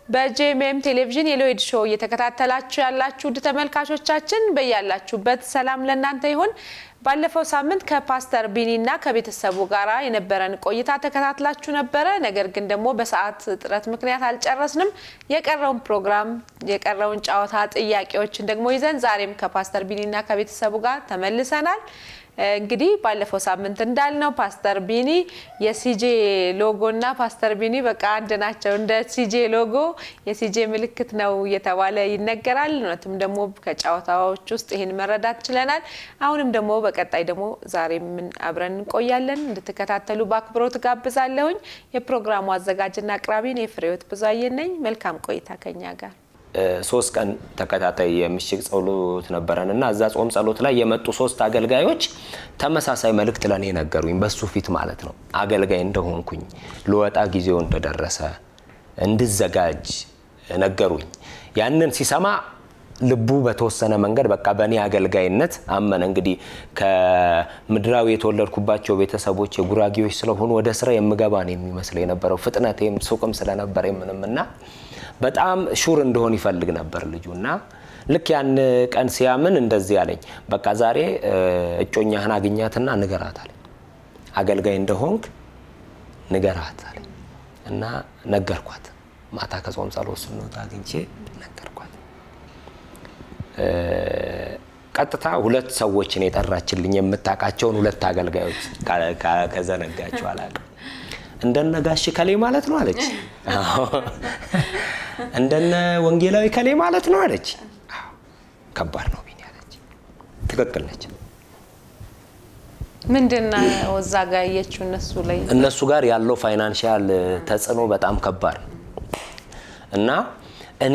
በጄኤምኤም ቴሌቪዥን የሎይድ ሾው እየተከታተላችሁ ያላችሁ ውድ ተመልካቾቻችን በያላችሁበት ሰላም ለእናንተ ይሁን። ባለፈው ሳምንት ከፓስተር ቢኒና ከቤተሰቡ ጋር የነበረን ቆይታ ተከታትላችሁ ነበረ። ነገር ግን ደግሞ በሰዓት እጥረት ምክንያት አልጨረስንም። የቀረውን ፕሮግራም የቀረውን ጨዋታ ጥያቄዎችን ደግሞ ይዘን ዛሬም ከፓስተር ቢኒና ከቤተሰቡ ጋር ተመልሰናል። እንግዲህ ባለፈው ሳምንት እንዳልነው ፓስተር ቢኒ የሲጄ ሎጎ እና ፓስተር ቢኒ በቃ አንድ ናቸው። እንደ ሲጄ ሎጎ የሲጄ ምልክት ነው እየተባለ ይነገራል። እውነትም ደግሞ ከጨዋታዎች ውስጥ ይህን መረዳት ችለናል። አሁንም ደግሞ በቀጣይ ደግሞ ዛሬ ምን አብረን እንቆያለን። እንድትከታተሉ በአክብሮት ጋብዛለሁኝ። የፕሮግራሙ አዘጋጅና አቅራቢን የፍሬዎት ብዙአየን ነኝ። መልካም ቆይታ ከኛ ጋር ሶስት ቀን ተከታታይ የምሽግ ጸሎት ነበረን እና እዛ ጾም ጸሎት ላይ የመጡ ሶስት አገልጋዮች ተመሳሳይ መልእክት ለእኔ ነገሩኝ። በሱ ፊት ማለት ነው። አገልጋይ እንደሆንኩኝ ልወጣ ጊዜው እንደደረሰ እንድዘጋጅ ነገሩኝ። ያንን ሲሰማ ልቡ በተወሰነ መንገድ በቃ በእኔ አገልጋይነት አመነ። እንግዲህ ከምድራዊ የተወለድኩባቸው ቤተሰቦች የጉራጌዎች ስለሆኑ ወደ ስራ የምገባ ነው የሚመስለው የነበረው ፍጥነቴም ሱቅም ስለነበረ ምንም እና በጣም ሹር እንደሆን ይፈልግ ነበር ልጁ እና ልክ ያን ቀን ሲያምን እንደዚህ አለኝ። በቃ ዛሬ እጮኛህን አግኛትና ንገራት አለኝ። አገልጋይ እንደሆንክ ንገራት አለኝ እና ነገርኳት። ማታ ከጾም ጸሎት ስንወጣ አግኝቼ ነገርኳት። ቀጥታ ሁለት ሰዎችን የጠራችልኝ የምታውቃቸውን ሁለት አገልጋዮች ከዘነጋቸው አላውቅም። እንደነ ጋሽ ከሌ ማለት ነው አለች። እንደነ ወንጌላዊ ከሌ ማለት ነው አለች። ከባድ ነው ቢኒ አለች። ትክክል ነች። ምንድን ነው እዛ ጋር ያየችው እነሱ ላይ እነሱ ጋር ያለው ፋይናንሻል ተጽዕኖ በጣም ከባድ ነው እና እኔ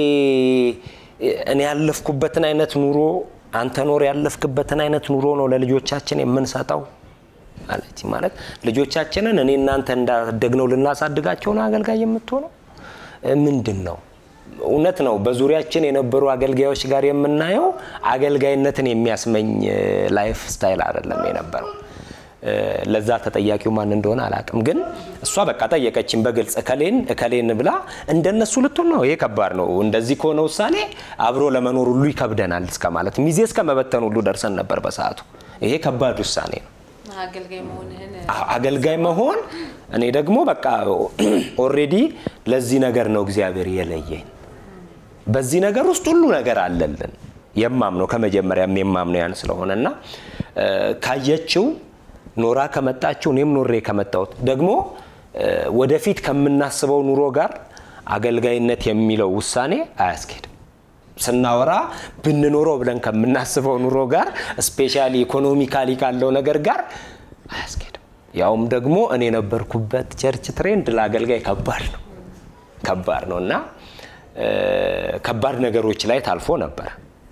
እኔ ያለፍኩበትን አይነት ኑሮ አንተ ኖር ያለፍክበትን አይነት ኑሮ ነው ለልጆቻችን የምንሰጠው አለች። ማለት ልጆቻችንን እኔ እናንተ እንዳደግነው ልናሳድጋቸው ነው አገልጋይ የምትሆነው ምንድን ነው? እውነት ነው። በዙሪያችን የነበሩ አገልጋዮች ጋር የምናየው አገልጋይነትን የሚያስመኝ ላይፍ ስታይል አይደለም የነበረው። ለዛ ተጠያቂው ማን እንደሆነ አላውቅም፣ ግን እሷ በቃ ጠየቀችን በግልጽ እከሌን እከሌን ብላ እንደነሱ ልትሆን ነው። ይሄ ከባድ ነው። እንደዚህ ከሆነ ውሳኔ አብሮ ለመኖር ሁሉ ይከብደናል እስከ ማለት ሚዜ እስከ መበተን ሁሉ ደርሰን ነበር በሰዓቱ። ይሄ ከባድ ውሳኔ ነው። አገልጋይ መሆን እኔ ደግሞ በቃ ኦሬዲ ለዚህ ነገር ነው እግዚአብሔር የለየኝ። በዚህ ነገር ውስጥ ሁሉ ነገር አለልን የማምነው ከመጀመሪያም የማምነው ያን ስለሆነ እና ካየችው ኖራ ከመጣችው እኔም ኖሬ ከመጣሁት ደግሞ ወደፊት ከምናስበው ኑሮ ጋር አገልጋይነት የሚለው ውሳኔ አያስኬድም። ስናወራ ብንኖረው ብለን ከምናስበው ኑሮ ጋር ስፔሻሊ ኢኮኖሚካሊ ካለው ነገር ጋር አያስኬድም። ያውም ደግሞ እኔ የነበርኩበት ቸርች ትሬንድ ለአገልጋይ ከባድ ነው ከባድ ነው እና ከባድ ነገሮች ላይ ታልፎ ነበር።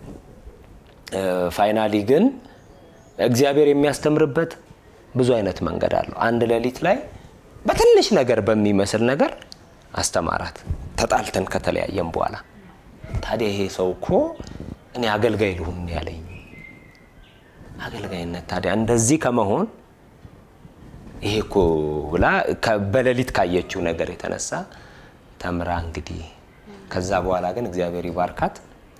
ፋይናሊ ግን እግዚአብሔር የሚያስተምርበት ብዙ አይነት መንገድ አለው። አንድ ሌሊት ላይ በትንሽ ነገር በሚመስል ነገር አስተማራት። ተጣልተን ከተለያየም በኋላ ታዲያ ይሄ ሰው እኮ እኔ አገልጋይ ልሁን ያለኝ አገልጋይነት ታዲያ እንደዚህ ከመሆን ይሄ እኮ ብላ በሌሊት ካየችው ነገር የተነሳ ተምራ እንግዲህ ከዛ በኋላ ግን እግዚአብሔር ይባርካት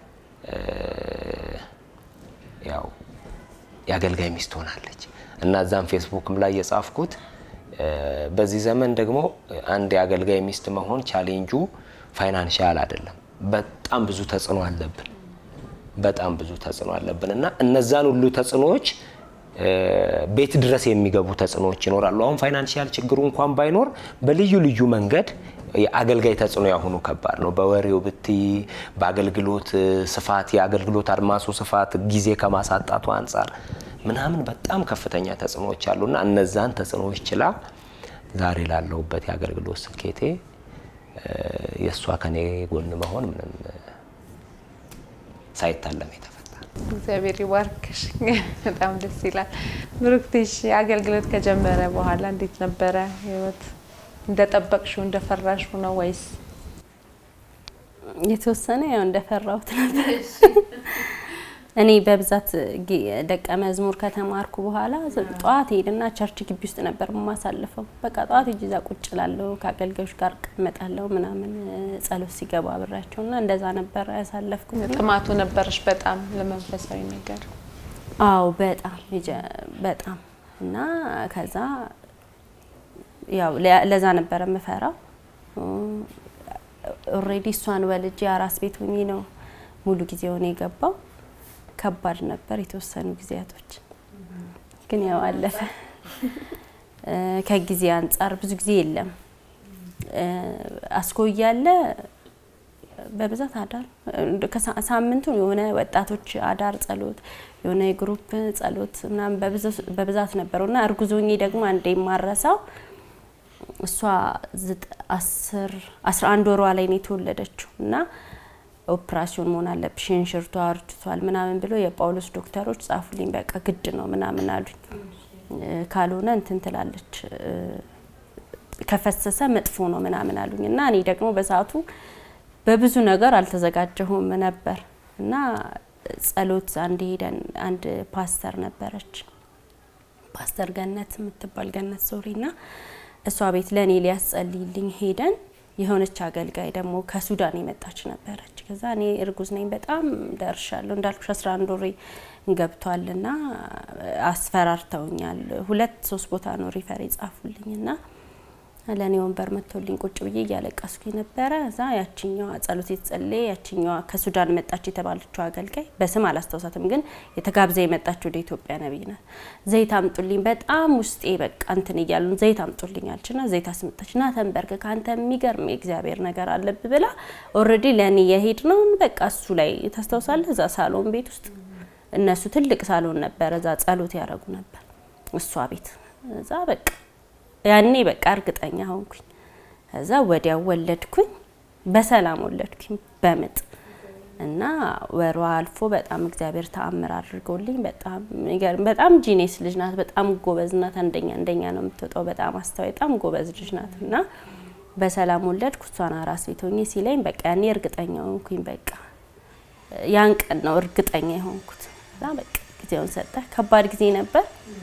ያው የአገልጋይ ሚስት ሆናለች እና እዛም ፌስቡክም ላይ የጻፍኩት በዚህ ዘመን ደግሞ አንድ የአገልጋይ ሚስት መሆን ቻሌንጁ ፋይናንሻል አይደለም። በጣም ብዙ ተጽዕኖ አለብን። በጣም ብዙ ተጽዕኖ አለብን እና እነዛን ሁሉ ተጽዕኖዎች ቤት ድረስ የሚገቡ ተጽዕኖዎች ይኖራሉ። አሁን ፋይናንሻል ችግሩ እንኳን ባይኖር በልዩ ልዩ መንገድ የአገልጋይ ተጽዕኖ ያሁኑ ከባድ ነው። በወሬው ብቲ በአገልግሎት ስፋት የአገልግሎት አድማሱ ስፋት ጊዜ ከማሳጣቱ አንጻር ምናምን በጣም ከፍተኛ ተጽዕኖዎች አሉና እነዛን ተጽዕኖዎች ችላ ዛሬ ላለሁበት የአገልግሎት ስኬቴ የእሷ ከኔ ጎን መሆን ምንም ሳይታለም የተፈታ እግዚአብሔር ይባርክሽ። በጣም ደስ ይላል። ብሩክትሽ አገልግሎት ከጀመረ በኋላ እንዴት ነበረ ህይወት? እንደጠበቅሽው እንደፈራሽው ነው ወይስ? የተወሰነ ያው እንደፈራሁት ነበር። እኔ በብዛት ጌ- ደቀ መዝሙር ከተማርኩ በኋላ ዝ- ጠዋት ሄድና ቸርች ግቢ ውስጥ ነበር የማሳልፈው። በቃ ጠዋት ሄጄ እዛ ቁጭ እላለሁ፣ ከአገልጋዮች ጋር እቀመጣለሁ ምናምን እ፣ ጸሎት ሲገባ አብሬያቸው እና እንደዛ ነበር ያሳለፍኩት። እና ጥማቱ ነበረሽ በጣም ለመንፈሳዊ ነገር? አዎ በጣም የጀ- በጣም እና ከዛ ያው ለ- ለዛ ነበረ የምፈራው። ኦልሬዲ እሷን ወልጄ አራስ ቤት ሆኜ ነው ሙሉ ጊዜ ሆነ የገባው። ከባድ ነበር የተወሰኑ ጊዜያቶች፣ ግን ያው አለፈ። እ፣ ከጊዜ አንጻር ብዙ ጊዜ የለም እ፣ አስኮ እያለ በብዛት አዳር ከሳ- ሳምንቱን የሆነ ወጣቶች አዳር ጸሎት የሆነ የግሩፕ ጸሎት ምናምን በብዛት- በብዛት ነበረው እና እርጉዞኜ ደግሞ አንዴ የማረሳው እሷ ዝጥ- አስር አስራ አንድ ወሯ ላይ ነው የተወለደችው እና ኦፕራሲዮን መሆን አለብሽ እንሽርቷ አርጅቷል ምናምን ብሎ የጳውሎስ ዶክተሮች ጻፉልኝ። በቃ ግድ ነው ምናምን አሉኝ። እ፣ ካልሆነ እንትን ትላለች እ፣ ከፈሰሰ መጥፎ ነው ምናምን አሉኝ እና እኔ ደግሞ በሰዓቱ በብዙ ነገር አልተዘጋጀሁም ነበር እና ጸሎት አንድ ሄደን አንድ ፓስተር ነበረች ፓስተር ገነት የምትባል ገነት ሶሪ እና እሷ ቤት ለእኔ ሊያስጸልይልኝ ሄደን የሆነች አገልጋይ ደግሞ ከሱዳን የመጣች ነበረች። ከዛ እኔ እርጉዝ ነኝ በጣም ደርሻለሁ እንዳልኩሽ አስራ አንድ ወሬ ገብቷልና አስፈራርተውኛል። ሁለት ሶስት ቦታ ነው ሪፈር የጻፉልኝ እና ለእኔ ወንበር መጥቶልኝ ቁጭ ብዬ እያለቀስኩኝ ነበረ። እዛ ያችኛዋ ጸሎት የተጸለየ ያችኛዋ ከሱዳን መጣች የተባለችው አገልጋይ በስም አላስታውሳትም፣ ግን የተጋብዛ የመጣች ወደ ኢትዮጵያ ነቢይ ናት። ዘይት አምጡልኝ፣ በጣም ውስጤ በቃ እንትን እያሉን ዘይት አምጡልኝ አልችና ዘይት አስመጣች ና ተንበርክ ከአንተ የሚገርም የእግዚአብሔር ነገር አለብ ብላ ኦልሬዲ ለእኔ የሄድ ነውን በቃ እሱ ላይ ታስታውሳለህ። እዛ ሳሎን ቤት ውስጥ እነሱ ትልቅ ሳሎን ነበረ፣ እዛ ጸሎት ያደረጉ ነበር እሷ ቤት እዛ በቃ ያኔ በቃ እርግጠኛ ሆንኩኝ። ከዛ ወዲያው ወለድኩኝ፣ በሰላም ወለድኩኝ በምጥ እና ወሯ አልፎ በጣም እግዚአብሔር ተአምር አድርጎልኝ በጣም የሚገርም በጣም ጂኔስ ልጅ ናት። በጣም ጎበዝ ናት። አንደኛ አንደኛ ነው የምትወጣው። በጣም አስተዋይ፣ በጣም ጎበዝ ልጅ ናት እና በሰላም ወለድኩ። እሷን አራስ ቤት ሆኜ ሲለኝ በቃ ያኔ እርግጠኛ ሆንኩኝ። በቃ ያን ቀን ነው እርግጠኛ የሆንኩት። እዛ በቃ ጊዜውን ሰጠ። ከባድ ጊዜ ነበር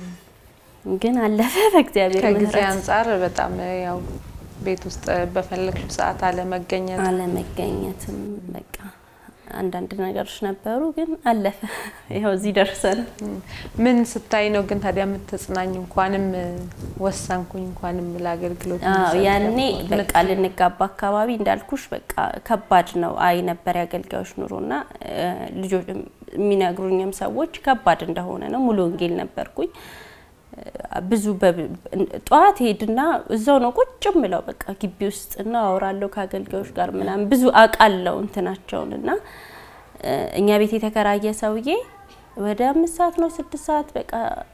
ግን አለፈ በእግዚአብሔር ከጊዜ ምሕረት። አንጻር በጣም ያው ቤት ውስጥ በፈለግሽው ሰዓት አለመገኘት አለመገኘትም በቃ አንዳንድ ነገሮች ነበሩ፣ ግን አለፈ። ይኸው እዚህ ደርሰን ምን ስታይ ነው ግን ታዲያ የምትጽናኝ? እንኳንም ወሰንኩኝ እንኳንም ለአገልግሎት አዎ እንድሰጥ ያኔ ያልኩት በቃ ልንጋባ አካባቢ እንዳልኩሽ በቃ ከባድ ነው። አይ ነበር የአገልጋዮች ኑሮና እ፣ ልጆች የሚነግሩኝም ሰዎች ከባድ እንደሆነ ነው። ሙሉ ወንጌል ነበርኩኝ እ፣ ብዙ በብ- ጠዋት ሄድና እዛው ነው ቁጭ ምለው በቃ ግቢ ውስጥ እና አወራለሁ ከአገልጋዮች ጋር ምናምን ብዙ አውቃለሁ እንትናቸውን እና እ፣ እኛ ቤት የተከራየ ሰውዬ ወደ አምስት ሰዓት ነው ስድስት ሰዓት በቃ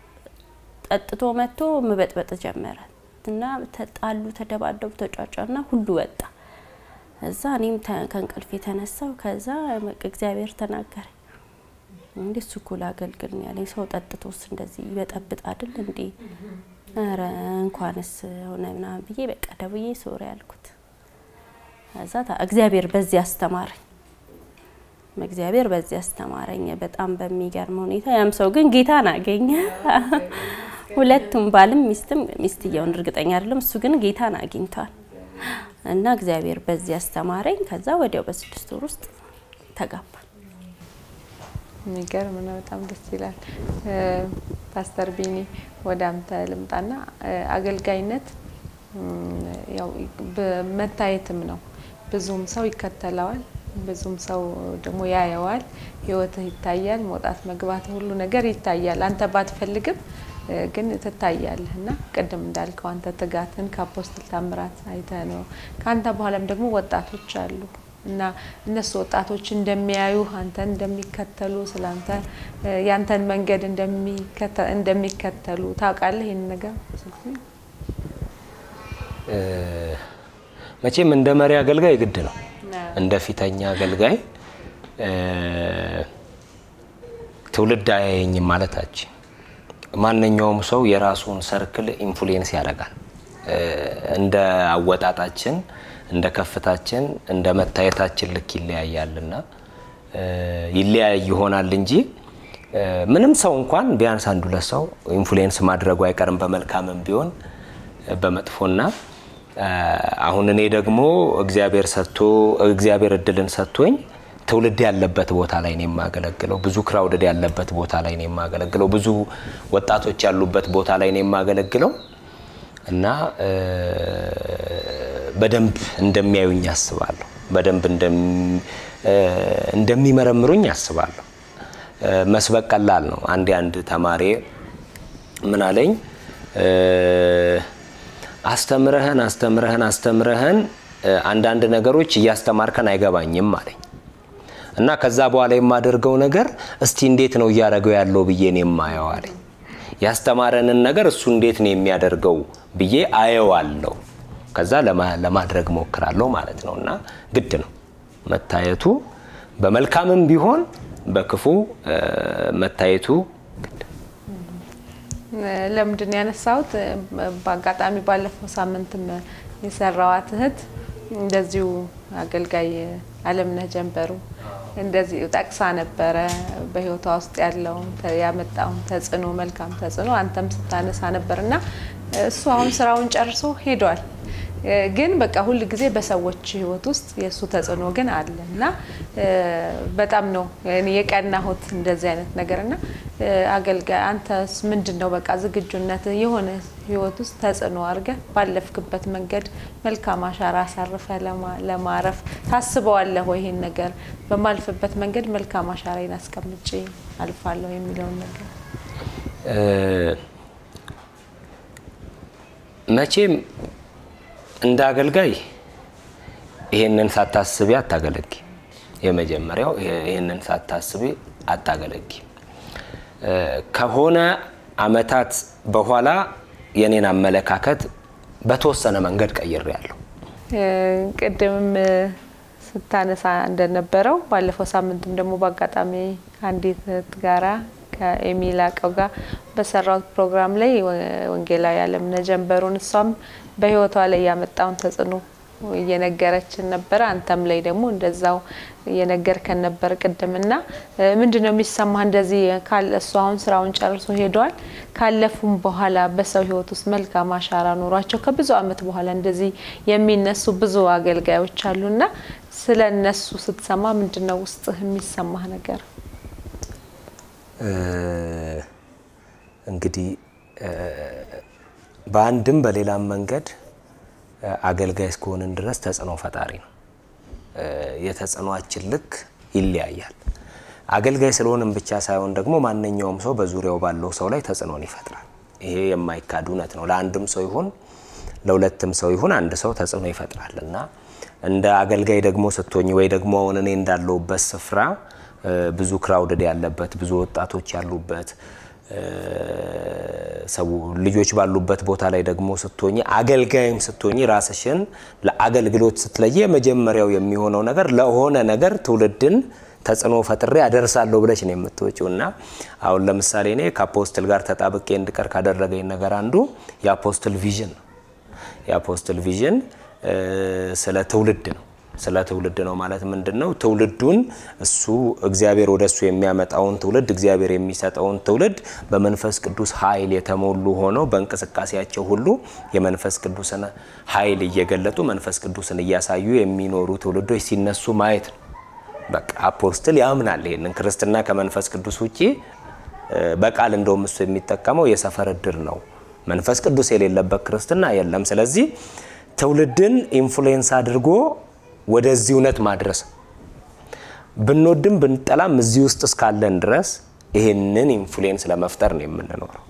ጠጥቶ መጥቶ መበጥበጥ ጀመረ እና ተጣሉ፣ ተደባደቡ፣ ተጫጫና ሁሉ ወጣ። እዛ እኔም ተ- ከእንቅልፍ የተነሳው ከዛ በቃ እግዚአብሔር ተናገረ። እንዴ እሱ እኮ ላገልግል ነው ያለኝ። ሰው ጠጥቶስ እንደዚህ ይበጠብጥ አይደል እንዴ? ኧረ እንኳንስ ሆነ ምናምን ብዬ በቃ ደውዬ ሶሪ ያልኩት። ከዛ ታ- እግዚአብሔር በዚህ አስተማረኝ። እግዚአብሔር በዚህ አስተማረኝ በጣም በሚገርም ሁኔታ። ያም ሰው ግን ጌታን አገኘ። ሁለቱም ባልም ሚስትም ሚስትየውን እርግጠኛ አይደለም፣ እሱ ግን ጌታን አግኝቷል። እና እግዚአብሔር በዚህ አስተማረኝ። ከዛ ወዲያው በስድስት ወር ውስጥ ተጋባል። የሚገርም ነው። በጣም ደስ ይላል። እ፣ ፓስተር ቢኒ ወደ አንተ ልምጣና እ፣ አገልጋይነት እም፣ ያው በመታየትም ነው። ብዙም ሰው ይከተለዋል፣ ብዙም ሰው ደግሞ ያየዋል። ህይወትህ ይታያል፣ መውጣት መግባት ሁሉ ነገር ይታያል። አንተ ባትፈልግም እ፣ ግን ትታያለህ እና ቅድም እንዳልከው አንተ ትጋትን ከአፖስትል ታምራት አይተህ ነው። ከአንተ በኋላም ደግሞ ወጣቶች አሉ እና እነሱ ወጣቶች እንደሚያዩ አንተን እንደሚከተሉ ስላንተ እ፣ ያንተን መንገድ እንደሚከተ- እንደሚከተሉ ታውቃለህ። ይህን ነገር ብዙ ጊዜ እ፣ መቼም እንደ መሪ አገልጋይ ግድ ነው። እንደ ፊተኛ አገልጋይ እ፣ ትውልድ አያየኝም ማለታችን ማንኛውም ሰው የራሱን ሰርክል ኢንፍሉዌንስ ያደርጋል። እ፣ እንደ አወጣጣችን፣ እንደ ከፍታችን፣ እንደ መታየታችን ልክ ይለያያልና እ፣ ይለያይ ይሆናል እንጂ ምንም ሰው እንኳን ቢያንስ አንድ ሁለት ሰው ኢንፍሉዌንስ ማድረጉ አይቀርም በመልካምም ቢሆን በመጥፎና አሁን እኔ ደግሞ እግዚአብሔር ሰጥቶ እግዚአብሔር እድልን ሰጥቶኝ ትውልድ ያለበት ቦታ ላይ ነው የማገለግለው። ብዙ ክራውድድ ያለበት ቦታ ላይ ነው የማገለግለው። ብዙ ወጣቶች ያሉበት ቦታ ላይ ነው የማገለግለው እና በደንብ እንደሚያዩኝ አስባለሁ። በደንብ እንደሚመረምሩኝ አስባለሁ። መስበክ ቀላል ነው። አንድ አንድ ተማሪ ምን አለኝ፣ አስተምረህን አስተምረህን አስተምረህን አንዳንድ ነገሮች እያስተማርከን አይገባኝም አለኝ እና ከዛ በኋላ የማደርገው ነገር እስቲ እንዴት ነው እያደረገው ያለው ብዬ ነው የማየው አለኝ። ያስተማረንን ነገር እሱ እንዴት ነው የሚያደርገው ብዬ አየዋለሁ። ከዛ ለማድረግ ሞክራለሁ ማለት ነው እና ግድ ነው መታየቱ በመልካምም ቢሆን በክፉ መታየቱ ለምንድን ያነሳሁት በአጋጣሚ ባለፈው ሳምንትም የሰራዋት እህት እንደዚሁ አገልጋይ አለምነህ ጀንበሩ እንደዚህ ጠቅሳ ነበረ። በህይወቷ ውስጥ ያለውን ያመጣውን ተጽዕኖ መልካም ተጽዕኖ አንተም ስታነሳ ነበር እና እሱ አሁን ስራውን ጨርሶ ሄዷል። ግን በቃ ሁል ጊዜ በሰዎች ህይወት ውስጥ የእሱ ተጽዕኖ ግን አለ እና በጣም ነው የቀናሁት እንደዚህ አይነት ነገር እና አገልጋይ አንተስ ምንድን ነው በቃ ዝግጁነት የሆነ ህይወት ውስጥ ተጽዕኖ አድርገህ ባለፍክበት መንገድ መልካም አሻራ አሳርፈ ለማረፍ ታስበዋለህ ወይ? ይሄን ነገር በማልፍበት መንገድ መልካም አሻራዬን አስቀምጬ አልፋለሁ የሚለውን ነገር መቼም እንደ አገልጋይ ይሄንን ሳታስቢ አታገለጊ። የመጀመሪያው ይሄንን ሳታስቢ አታገለጊ። ከሆነ አመታት በኋላ የኔን አመለካከት በተወሰነ መንገድ ቀይሬያለሁ። ቅድምም ስታነሳ እንደነበረው ባለፈው ሳምንትም ደግሞ በአጋጣሚ አንዲት እህት ጋራ ከኤሚል አቀው ጋር በሰራሁት ፕሮግራም ላይ ወንጌላዊ አለምነህ ጀንበሩን እሷም በህይወቷ ላይ ያመጣውን ተጽዕኖ እየነገረችን ነበረ። አንተም ላይ ደግሞ እንደዛው እየነገርከን ነበር ቅድምና ምንድን ነው የሚሰማህ? እንደዚህ እሱ አሁን ስራውን ጨርሶ ሄዷል። ካለፉም በኋላ በሰው ህይወት ውስጥ መልካም አሻራ ኖሯቸው ከብዙ አመት በኋላ እንደዚህ የሚነሱ ብዙ አገልጋዮች አሉና ስለ እነሱ ስትሰማ ምንድን ነው ውስጥህ የሚሰማህ ነገር? እንግዲህ በአንድም በሌላም መንገድ አገልጋይ እስከሆንን ድረስ ተጽዕኖ ፈጣሪ ነው። የተጽዕኖአችን ልክ ይለያያል። አገልጋይ ስለሆንም ብቻ ሳይሆን ደግሞ ማንኛውም ሰው በዙሪያው ባለው ሰው ላይ ተጽዕኖን ይፈጥራል። ይሄ የማይካድ እውነት ነው። ለአንድም ሰው ይሁን ለሁለትም ሰው ይሁን አንድ ሰው ተጽዕኖ ይፈጥራል እና እንደ አገልጋይ ደግሞ ስትሆኝ ወይ ደግሞ አሁን እኔ እንዳለሁበት ስፍራ ብዙ ክራውድድ ያለበት ብዙ ወጣቶች ያሉበት ሰው ልጆች ባሉበት ቦታ ላይ ደግሞ ስትሆኝ አገልጋይም ስትሆኝ ራስሽን ለአገልግሎት ስትለይ የመጀመሪያው የሚሆነው ነገር ለሆነ ነገር ትውልድን ተጽዕኖ ፈጥሬ አደርሳለሁ ብለሽ ነው የምትወጪው። እና አሁን ለምሳሌ እኔ ከአፖስትል ጋር ተጣብቄ እንድቀር ካደረገኝ ነገር አንዱ የአፖስትል ቪዥን ነው። የአፖስትል ቪዥን ስለ ትውልድ ነው። ስለ ትውልድ ነው ማለት ምንድን ነው? ትውልዱን እሱ እግዚአብሔር ወደ እሱ የሚያመጣውን ትውልድ እግዚአብሔር የሚሰጠውን ትውልድ በመንፈስ ቅዱስ ኃይል የተሞሉ ሆነው በእንቅስቃሴያቸው ሁሉ የመንፈስ ቅዱስን ኃይል እየገለጡ መንፈስ ቅዱስን እያሳዩ የሚኖሩ ትውልዶች ሲነሱ ማየት ነው። በቃ አፖስትል ያምናል ይሄንን። ክርስትና ከመንፈስ ቅዱስ ውጪ በቃል እንደውም እሱ የሚጠቀመው የሰፈር እድር ነው። መንፈስ ቅዱስ የሌለበት ክርስትና የለም። ስለዚህ ትውልድን ኢንፍሉዌንስ አድርጎ ወደዚህ እውነት ማድረስ ብንወድም ብንጠላም እዚህ ውስጥ እስካለን ድረስ ይህንን ኢንፍሉዌንስ ለመፍጠር ነው የምንኖረው።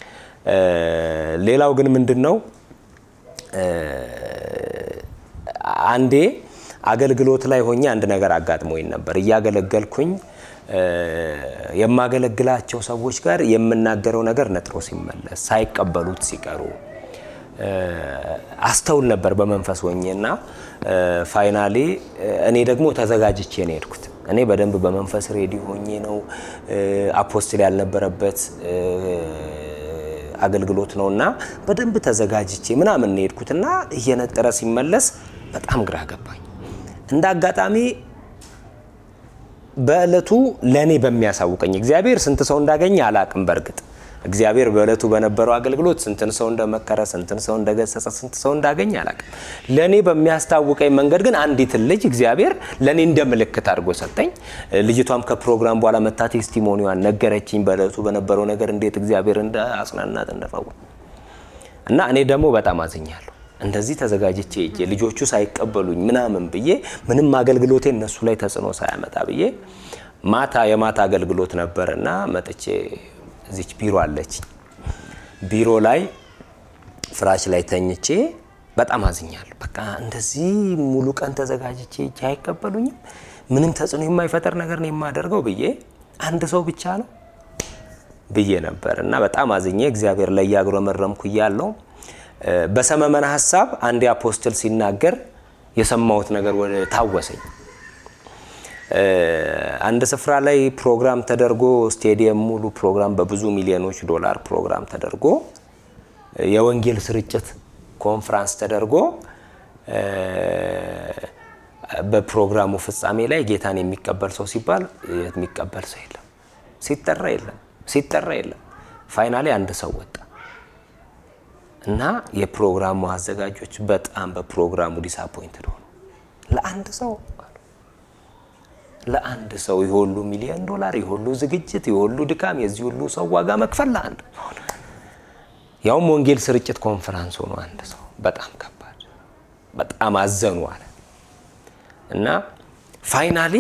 ሌላው ግን ምንድን ነው አንዴ አገልግሎት ላይ ሆኜ አንድ ነገር አጋጥሞኝ ነበር። እያገለገልኩኝ የማገለግላቸው ሰዎች ጋር የምናገረው ነገር ነጥሮ ሲመለስ ሳይቀበሉት ሲቀሩ አስተውል ነበር በመንፈስ ሆኜ እና ፋይናሌ እኔ ደግሞ ተዘጋጅቼ ነው የሄድኩት። እኔ በደንብ በመንፈስ ሬዲ ሆኜ ነው አፖስትል ያልነበረበት አገልግሎት ነው እና በደንብ ተዘጋጅቼ ምናምን ነው የሄድኩት እና እየነጠረ ሲመለስ በጣም ግራ ገባኝ። እንደ አጋጣሚ በእለቱ ለእኔ በሚያሳውቀኝ እግዚአብሔር ስንት ሰው እንዳገኘ አላቅም። በእርግጥ እግዚአብሔር በእለቱ በነበረው አገልግሎት ስንትን ሰው እንደመከረ፣ ስንትን ሰው እንደገሰጸ፣ ስንት ሰው እንዳገኘ አላቅም። ለእኔ በሚያስታውቀኝ መንገድ ግን አንዲትን ልጅ እግዚአብሔር ለእኔ እንደ ምልክት አድርጎ ሰጠኝ። ልጅቷም ከፕሮግራም በኋላ መታ ቴስቲሞኒዋን ነገረችኝ። በእለቱ በነበረው ነገር እንዴት እግዚአብሔር እንደ አጽናናት እንደፈው እና እኔ ደግሞ በጣም አዝኛለሁ። እንደዚህ ተዘጋጅቼ ሄጄ ልጆቹ ሳይቀበሉኝ ምናምን ብዬ ምንም አገልግሎቴ እነሱ ላይ ተጽዕኖ ሳያመጣ ብዬ ማታ የማታ አገልግሎት ነበር እና መጥቼ እዚች ቢሮ አለች ቢሮ ላይ ፍራሽ ላይ ተኝቼ በጣም አዝኛለሁ። በቃ እንደዚህ ሙሉ ቀን ተዘጋጅቼ ሄጄ አይቀበሉኝም፣ ምንም ተጽዕኖ የማይፈጠር ነገር ነው የማደርገው ብዬ አንድ ሰው ብቻ ነው ብዬ ነበር እና በጣም አዝኜ እግዚአብሔር ላይ እያጉረመረምኩ እያለሁ በሰመመን ሀሳብ አንድ አፖስትል ሲናገር የሰማሁት ነገር ወደ ታወሰኝ። አንድ ስፍራ ላይ ፕሮግራም ተደርጎ ስቴዲየም ሙሉ ፕሮግራም በብዙ ሚሊዮኖች ዶላር ፕሮግራም ተደርጎ የወንጌል ስርጭት ኮንፍራንስ ተደርጎ በፕሮግራሙ ፍጻሜ ላይ ጌታን የሚቀበል ሰው ሲባል የሚቀበል ሰው የለም፣ ሲጠራ የለም፣ ሲጠራ የለም። ፋይናሊ አንድ ሰው ወጣ እና የፕሮግራሙ አዘጋጆች በጣም በፕሮግራሙ ዲስአፖይንትድ ሆኑ። ለአንድ ሰው ለአንድ ሰው የሁሉ ሚሊዮን ዶላር የሁሉ ዝግጅት የሁሉ ድካም የዚህ ሁሉ ሰው ዋጋ መክፈል ለአንድ ያውም ወንጌል ስርጭት ኮንፈራንስ ሆኖ አንድ ሰው በጣም ከባድ በጣም አዘኑ አለ እና ፋይናሊ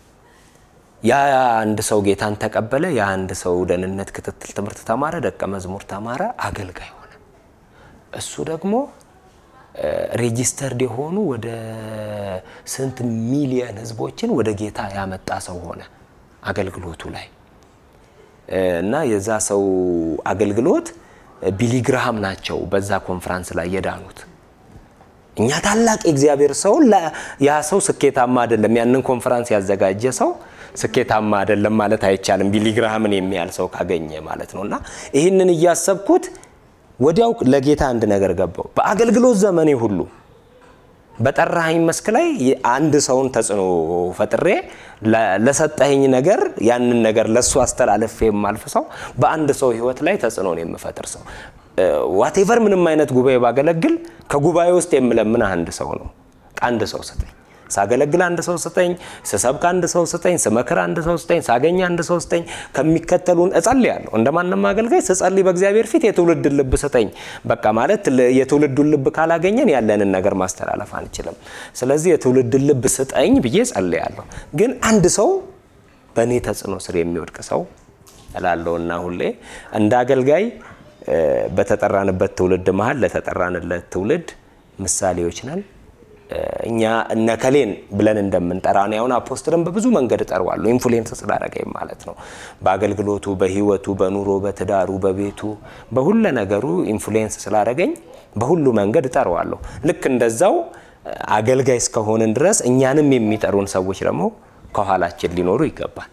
የአንድ ሰው ጌታን ተቀበለ። የአንድ ሰው ደህንነት ክትትል ትምህርት ተማረ፣ ደቀ መዝሙር ተማረ፣ አገልጋይ ሆነ። እሱ ደግሞ ሬጂስተርድ የሆኑ ወደ ስንት ሚሊየን ህዝቦችን ወደ ጌታ ያመጣ ሰው ሆነ አገልግሎቱ ላይ እና የዛ ሰው አገልግሎት ቢሊግራሃም ናቸው በዛ ኮንፈራንስ ላይ የዳኑት። እኛ ታላቅ የእግዚአብሔር ሰው ያ ሰው ስኬታማ አይደለም፣ ያንን ኮንፈራንስ ያዘጋጀ ሰው ስኬታማ አይደለም ማለት አይቻልም። ቢሊግራሃምን የሚያል ሰው ካገኘ ማለት ነው። እና ይህንን እያሰብኩት ወዲያው ለጌታ አንድ ነገር ገባው። በአገልግሎት ዘመኔ ሁሉ በጠራኸኝ መስክ ላይ አንድ ሰውን ተጽዕኖ ፈጥሬ ለሰጠኸኝ ነገር ያንን ነገር ለእሱ አስተላለፍ የማልፍ ሰው፣ በአንድ ሰው ህይወት ላይ ተጽዕኖን የምፈጥር ሰው ዋቴቨር ምንም አይነት ጉባኤ ባገለግል ከጉባኤ ውስጥ የምለምን አንድ ሰው ነው። አንድ ሰው ስጠኝ፣ ሳገለግል አንድ ሰው ስጠኝ፣ ስሰብክ አንድ ሰው ስጠኝ፣ ስመክር አንድ ሰው ስጠኝ፣ ሳገኝ አንድ ሰው ስጠኝ። ከሚከተሉን እጸልያለሁ። እንደ ማንም አገልጋይ ስጸልይ በእግዚአብሔር ፊት የትውልድ ልብ ስጠኝ። በቃ ማለት የትውልዱን ልብ ካላገኘን ያለንን ነገር ማስተላለፍ አንችልም። ስለዚህ የትውልድ ልብ ስጠኝ ብዬ ጸልያለሁ። ግን አንድ ሰው በእኔ ተጽዕኖ ስር የሚወድቅ ሰው እላለሁና ሁሌ እንደ አገልጋይ በተጠራንበት ትውልድ መሀል ለተጠራንለት ትውልድ ምሳሌዎች ነን። እኛ እነከሌን ብለን እንደምንጠራ እኔ አሁን አፖስትልን በብዙ መንገድ እጠራዋለሁ። ኢንፍሉዌንስ ስላደረገኝ ማለት ነው። በአገልግሎቱ፣ በህይወቱ፣ በኑሮ፣ በትዳሩ፣ በቤቱ፣ በሁለ ነገሩ ኢንፍሉዌንስ ስላደረገኝ በሁሉ መንገድ እጠራዋለሁ። ልክ እንደዛው አገልጋይ እስከሆንን ድረስ እኛንም የሚጠሩን ሰዎች ደግሞ ከኋላችን ሊኖሩ ይገባል።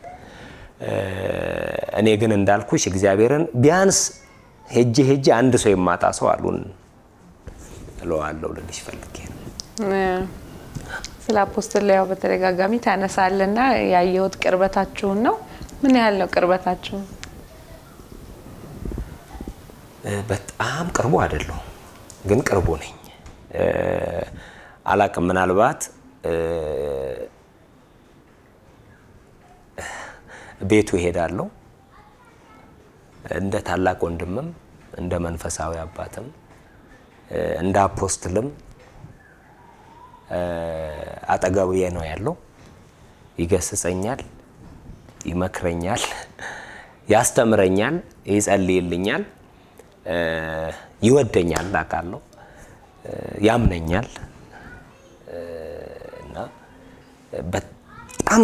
እኔ ግን እንዳልኩሽ እግዚአብሔርን ቢያንስ ሄጄ ሄጄ አንድ ሰው የማጣ ሰው አሉን እለዋለሁ ልልሽ ፈልጌ ነው። ስለ አፖስትል ያው በተደጋጋሚ ታነሳለና ያየሁት ቅርበታችሁን ነው። ምን ያህል ነው ቅርበታችሁ? በጣም ቅርቡ አይደለሁም፣ ግን ቅርቡ ነኝ። አላቅም ምናልባት ቤቱ እሄዳለሁ እንደ ታላቅ ወንድምም እንደ መንፈሳዊ አባትም እንደ አፖስትልም አጠገቤ ነው ያለው። ይገስጸኛል፣ ይመክረኛል፣ ያስተምረኛል፣ ይጸልይልኛል፣ ይወደኛል፣ አውቃለሁ፣ ያምነኛል እና በጣም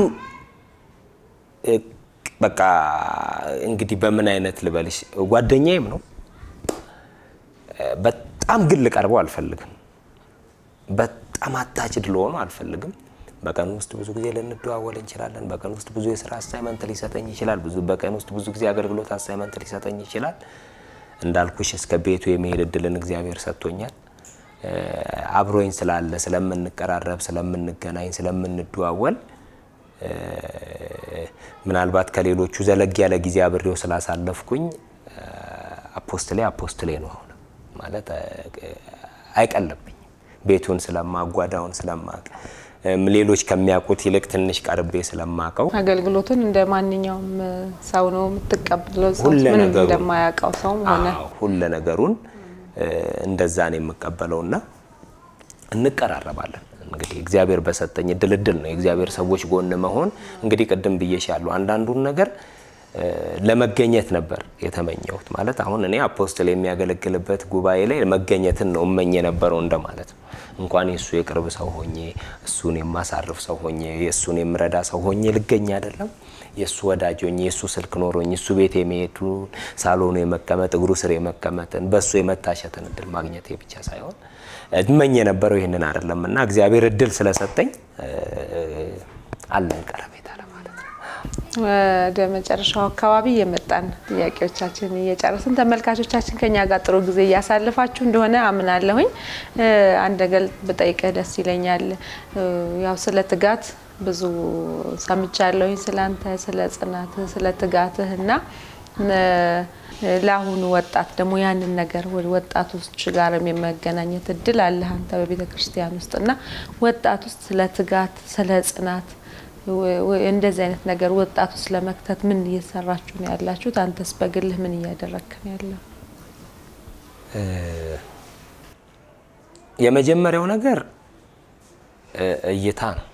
በቃ እንግዲህ በምን አይነት ልበልሽ ጓደኛዬም ነው። በጣም ግን ልቀርበው አልፈልግም። በጣም አታችድ ለሆኑ አልፈልግም። በቀን ውስጥ ብዙ ጊዜ ልንደዋወል እንችላለን። በቀን ውስጥ ብዙ የስራ አሳይመንት ሊሰጠኝ ይችላል። ብዙ በቀን ውስጥ ብዙ ጊዜ አገልግሎት አሳይመንት ሊሰጠኝ ይችላል። እንዳልኩሽ እስከ ቤቱ የመሄድ እድልን እግዚአብሔር ሰጥቶኛል። አብሮኝ ስላለ ስለምንቀራረብ፣ ስለምንገናኝ፣ ስለምንደዋወል ምናልባት ከሌሎቹ ዘለግ ያለ ጊዜ አብሬው ስላሳለፍኩኝ አፖስትሌ አፖስትሌ ነው። አሁን ማለት አይቀለብኝ ቤቱን ስለማጓዳውን ስለማቅ ሌሎች ከሚያውቁት ይልቅ ትንሽ ቀርቤ ስለማቀው አገልግሎቱን እንደ ማንኛውም ሰው ነው የምትቀበለው። ሰው ሁለ ምንም ነገሩን እንደማያውቀው ሰው ሆነ አዎ፣ ሁለ ነገሩን እንደዛ ነው የምቀበለውና እንቀራረባለን። እንግዲህ እግዚአብሔር በሰጠኝ ድልድል ነው የእግዚአብሔር ሰዎች ጎን መሆን። እንግዲህ ቅድም ብዬሻለሁ አንዳንዱን ነገር ለመገኘት ነበር የተመኘሁት። ማለት አሁን እኔ አፖስትል የሚያገለግልበት ጉባኤ ላይ መገኘትን ነው እመኝ የነበረው እንደማለት ነው። እንኳን የእሱ የቅርብ ሰው ሆኜ እሱን የማሳርፍ ሰው ሆኜ የእሱን የምረዳ ሰው ሆኜ ልገኝ አይደለም የእሱ ወዳጅ ሆኜ የእሱ ስልክ ኖሮኝ እሱ ቤት የሚሄዱን ሳሎኑ የመቀመጥ እግሩ ስር የመቀመጥን በእሱ የመታሸትን እድል ማግኘቴ ብቻ ሳይሆን እመኝ የነበረው ይህንን አይደለም እና እግዚአብሔር እድል ስለሰጠኝ አለን ቀረቤታ ለማለት ነው። ወደ መጨረሻው አካባቢ የመጣን ጥያቄዎቻችን እየጨረስን ተመልካቾቻችን ከኛ ጋር ጥሩ ጊዜ እያሳልፋችሁ እንደሆነ አምናለሁኝ። አንድ ነገር ብጠይቅህ ደስ ይለኛል። ያው ስለ ትጋት ብዙ ሰምቻለሁኝ፣ ስለ አንተ፣ ስለ ጽናትህ፣ ስለ ትጋትህ እና ለአሁኑ ወጣት ደግሞ ያንን ነገር ወደ ወጣቶች ጋር የመገናኘት እድል አለህ አንተ በቤተ ክርስቲያን ውስጥ እና ወጣት ውስጥ ስለ ትጋት፣ ስለ ጽናት እንደዚህ አይነት ነገር ወጣቱ ውስጥ ለመክተት ምን እየሰራችሁ ነው ያላችሁት? አንተስ በግልህ ምን እያደረግክ ነው ያለው? የመጀመሪያው ነገር እይታ ነው።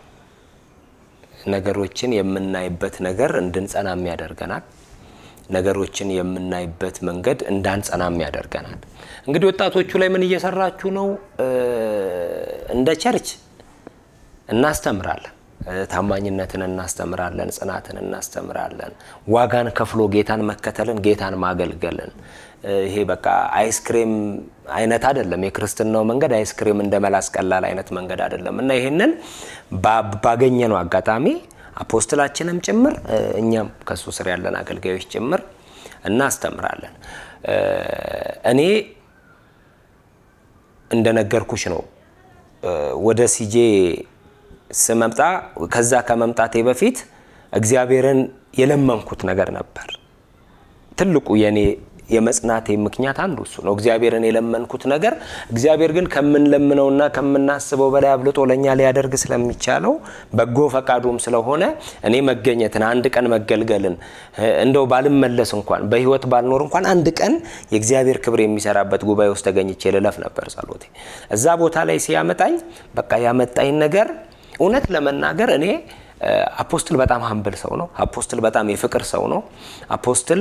ነገሮችን የምናይበት ነገር እንድንጸናም ያደርገናል። ነገሮችን የምናይበት መንገድ እንዳንጸናም ያደርገናል። እንግዲህ ወጣቶቹ ላይ ምን እየሰራችሁ ነው? እንደ ቸርች እናስተምራለን ታማኝነትን እናስተምራለን። ጽናትን እናስተምራለን። ዋጋን ከፍሎ ጌታን መከተልን፣ ጌታን ማገልገልን። ይሄ በቃ አይስክሬም አይነት አይደለም። የክርስትናው መንገድ አይስክሬም እንደ መላስ ቀላል አይነት መንገድ አይደለም እና ይሄንን ባገኘነው አጋጣሚ አፖስትላችንም ጭምር እኛም ከሱ ስር ያለን አገልጋዮች ጭምር እናስተምራለን። እኔ እንደነገርኩሽ ነው ወደ ሲጄ ስመምጣ ከዛ ከመምጣቴ በፊት እግዚአብሔርን የለመንኩት ነገር ነበር። ትልቁ የኔ የመጽናቴ ምክንያት አንዱ እሱ ነው። እግዚአብሔርን የለመንኩት ነገር እግዚአብሔር ግን ከምንለምነውና ከምናስበው በላይ አብልጦ ለእኛ ሊያደርግ ስለሚቻለው በጎ ፈቃዱም ስለሆነ እኔ መገኘትን አንድ ቀን መገልገልን እንደው ባልመለስ እንኳን በሕይወት ባልኖር እንኳን አንድ ቀን የእግዚአብሔር ክብር የሚሰራበት ጉባኤ ውስጥ ተገኝቼ ልለፍ ነበር ጸሎቴ። እዛ ቦታ ላይ ሲያመጣኝ በቃ ያመጣኝ ነገር እውነት ለመናገር እኔ አፖስትል በጣም ሀምብል ሰው ነው። አፖስትል በጣም የፍቅር ሰው ነው። አፖስትል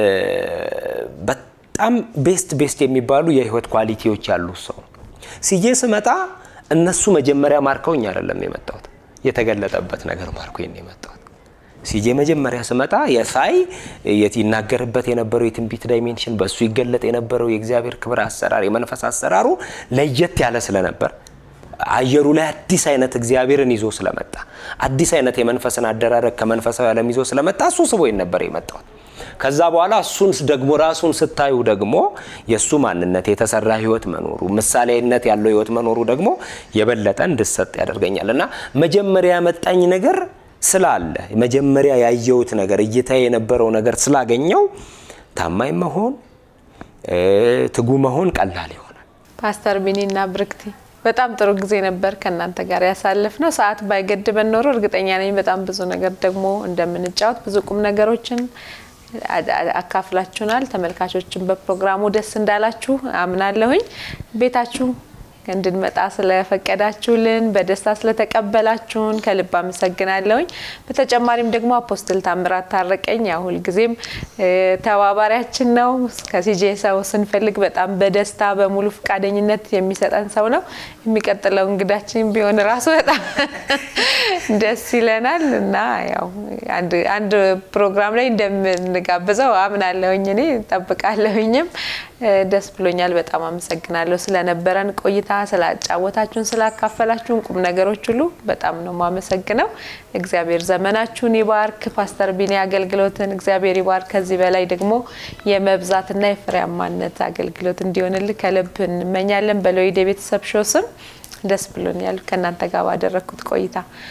በጣም ቤስት ቤስት የሚባሉ የህይወት ኳሊቲዎች ያሉት ሰው ነው። ሲጄ ስመጣ እነሱ መጀመሪያ ማርከውኝ አይደለም የመጣሁት፣ የተገለጠበት ነገር ማርኮኝ ነው የመጣሁት። ሲጄ መጀመሪያ ስመጣ የሳይ ይናገርበት የነበረው የትንቢት ዳይሜንሽን በእሱ ይገለጥ የነበረው የእግዚአብሔር ክብር አሰራር፣ የመንፈስ አሰራሩ ለየት ያለ ስለነበር አየሩ ላይ አዲስ አይነት እግዚአብሔርን ይዞ ስለመጣ አዲስ አይነት የመንፈስን አደራረግ ከመንፈሳዊ ዓለም ይዞ ስለመጣ እሱ ስቦኝ ነበር የመጣሁት። ከዛ በኋላ እሱን ደግሞ ራሱን ስታዩ ደግሞ የእሱ ማንነት የተሰራ ህይወት መኖሩ ምሳሌነት ያለው ህይወት መኖሩ ደግሞ የበለጠ እንድሰጥ ያደርገኛል እና መጀመሪያ ያመጣኝ ነገር ስላለ መጀመሪያ ያየሁት ነገር እይታ የነበረው ነገር ስላገኘው ታማኝ መሆን ትጉ መሆን ቀላል ይሆናል። ፓስተር ቢኒና ብርክቲ በጣም ጥሩ ጊዜ ነበር ከእናንተ ጋር ያሳልፍ ነው። ሰዓት ባይገድበን ኖሮ እርግጠኛ ነኝ በጣም ብዙ ነገር ደግሞ እንደምንጫወት ብዙ ቁም ነገሮችን አካፍላችሁናል። ተመልካቾችን በፕሮግራሙ ደስ እንዳላችሁ አምናለሁኝ። ቤታችሁ እንድንመጣ ስለፈቀዳችሁልን በደስታ ስለተቀበላችሁን ከልብ አመሰግናለሁኝ። በተጨማሪም ደግሞ አፖስትል ታምራት ታረቀኝ ያው ሁልጊዜም ተባባሪያችን ነው። ከሲጄ ሰው ስንፈልግ በጣም በደስታ በሙሉ ፈቃደኝነት የሚሰጠን ሰው ነው። የሚቀጥለው እንግዳችን ቢሆን ራሱ በጣም ደስ ይለናል እና ያው አንድ ፕሮግራም ላይ እንደምንጋብዘው አምናለሁኝ እኔ ጠብቃለሁኝም። ደስ ብሎኛል። በጣም አመሰግናለሁ ስለነበረን ቆይታ፣ ስላጫወታችሁን፣ ስላካፈላችሁን ቁም ነገሮች ሁሉ በጣም ነው ማመሰግነው። እግዚአብሔር ዘመናችሁን ይባርክ። ፓስተር ቢኒ አገልግሎትን እግዚአብሔር ይባርክ። ከዚህ በላይ ደግሞ የመብዛትና የፍሬያማነት አገልግሎት እንዲሆንልህ ከልብ እንመኛለን። በሎይድ የቤተሰብ ሾው ስም ደስ ብሎኛል ከእናንተ ጋር ባደረግኩት ቆይታ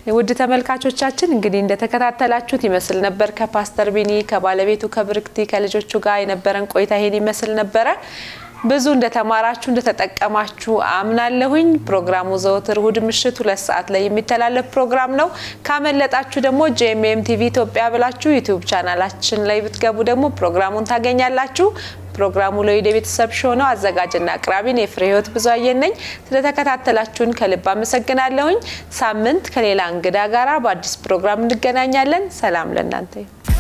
ውድ ተመልካቾቻችን እንግዲህ እንደተከታተላችሁት ይመስል ነበር ከፓስተር ቢኒ ከባለቤቱ ከብርክቲ ከልጆቹ ጋር የነበረን ቆይታ ይሄን ይመስል ነበረ። ብዙ እንደተማራችሁ እንደተጠቀማችሁ አምናለሁኝ። ፕሮግራሙ ዘወትር እሁድ ምሽት ሁለት ሰዓት ላይ የሚተላለፍ ፕሮግራም ነው። ካመለጣችሁ ደግሞ ጄኤምኤም ቲቪ ኢትዮጵያ ብላችሁ ዩቲዩብ ቻናላችን ላይ ብትገቡ ደግሞ ፕሮግራሙን ታገኛላችሁ። ፕሮግራሙ ለወደ ቤተሰብ ሾው ነው። አዘጋጅና አቅራቢን የፍሬ ህይወት ብዙ አየነኝ። ስለተከታተላችሁን ከልብ አመሰግናለሁኝ። ሳምንት ከሌላ እንግዳ ጋራ በአዲስ ፕሮግራም እንገናኛለን። ሰላም ለእናንተ ይሁን።